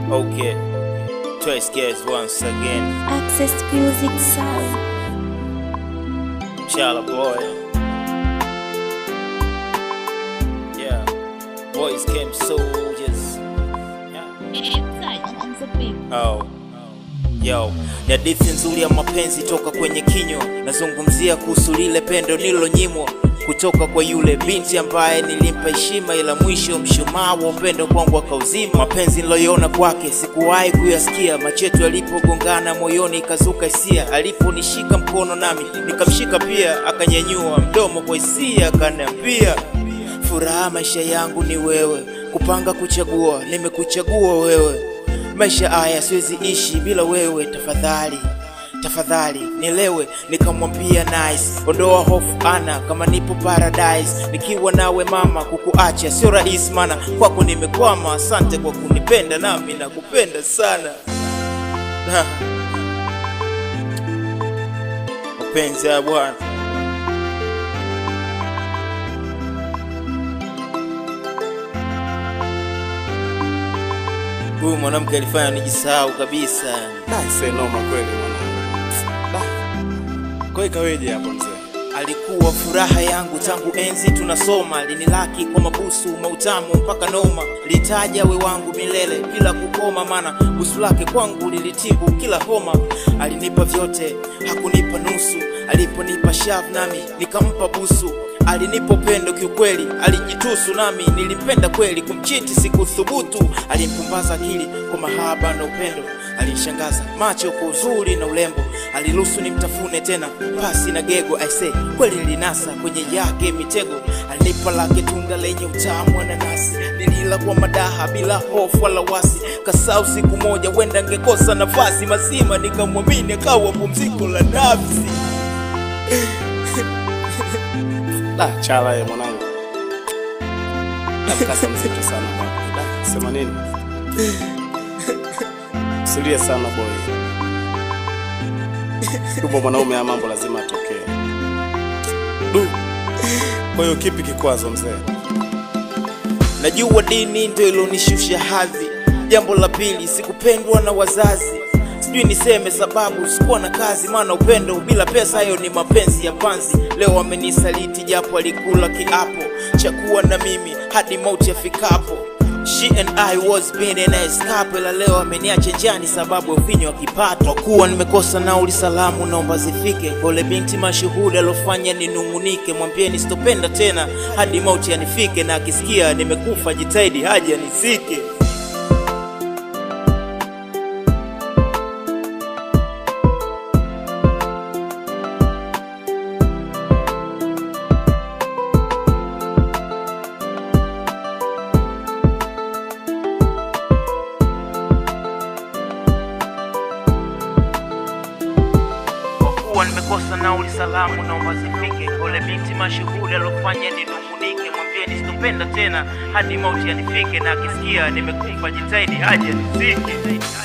Okay. Twice guys once again. Access Music Sound. Chala boy. Yeah. Boys came soldiers. Yeah. Oh. Yo, ni hadithi nzuri ya mapenzi toka kwenye kinywa. Nazungumzia kuhusu lile pendo nililonyimwa kutoka kwa yule binti ambaye nilimpa heshima, ila mwisho mshumaa wa upendo kwangu akauzima. Mapenzi niloiona kwake sikuwahi kuyasikia, machetu yalipogongana moyoni ikazuka hisia. Aliponishika mkono nami nikamshika pia, akanyanyua mdomo kwa hisia, akaniambia furaha maisha yangu ni wewe, kupanga kuchagua, nimekuchagua wewe maisha haya siwezi ishi bila wewe, tafadhali tafadhali nielewe. Nikamwambia nice, ondoa hofu ana, kama nipo paradise nikiwa nawe mama, kukuacha sio rahisi, mana kwako nimekwama. Asante kwa kunipenda, nami nakupenda sana. Ha. Mapenzi ya Bwana. Huyu mwanamke alifanya nijisahau kabisa. Aise, noma kweli mwanangu. Da. Kwa hiyo ikaweje hapo mzee? Alikuwa furaha yangu tangu enzi tunasoma, linilaki kwa mabusu mautamu mpaka noma, litaja we wangu milele bila kukoma, mana busu lake kwangu lilitibu kila homa. Alinipa vyote hakunipa nusu, aliponipa shavu nami nikampa busu. Alinipa upendo kiukweli, alijitusu nami nilimpenda kweli, kumchiti sikuthubutu. Alimpumbaza akili kwa mahaba na upendo, alinishangaza macho kwa uzuri na urembo, aliruhusu nimtafune tena pasi na gego. Aise, kweli nilinasa kwenye yake mitego. Alinipa lake tunda lenye utamu wa nanasi, nilila kwa madaha bila hofu wala wasi. Kasau siku moja wenda ngekosa nafasi, mazima nikamwamini akawa pumziko la nafsi. Da, chala ye mwanangu. Da, mkasa mzito sana bwana. Da, sema nini? Usilie sana boy. Yupo mwanaume ya mambo lazima atokee. Du. Kwa hiyo kipi kikwazo mzee? Najua dini ndio ilonishusha hadhi. Jambo la pili, sikupendwa na wazazi. Sijui niseme sababu, sikuwa na kazi, maana upendo bila pesa, hayo ni mapenzi ya panzi. Leo amenisaliti japo alikula kiapo cha kuwa na mimi hadi mauti yafikapo. She and I was being in a escape, ila leo ameniacha njani sababu ya ufinyo wa kipato. Kwa kuwa nimekosa nauli, salamu naomba zifike kwa ule binti mashuhudi alofanya ninung'unike. Mwambieni sitopenda tena hadi mauti yanifike, na akisikia nimekufa jitahidi haja nisike. kwa kuwa nimekosa nauli, salamu naomba zifike kwa ule binti mashuhuri alofanya ninung'unike. Mwambieni sitopenda tena hadi mauti yanifike, na akisikia nimekufa jitahidi haja nisike.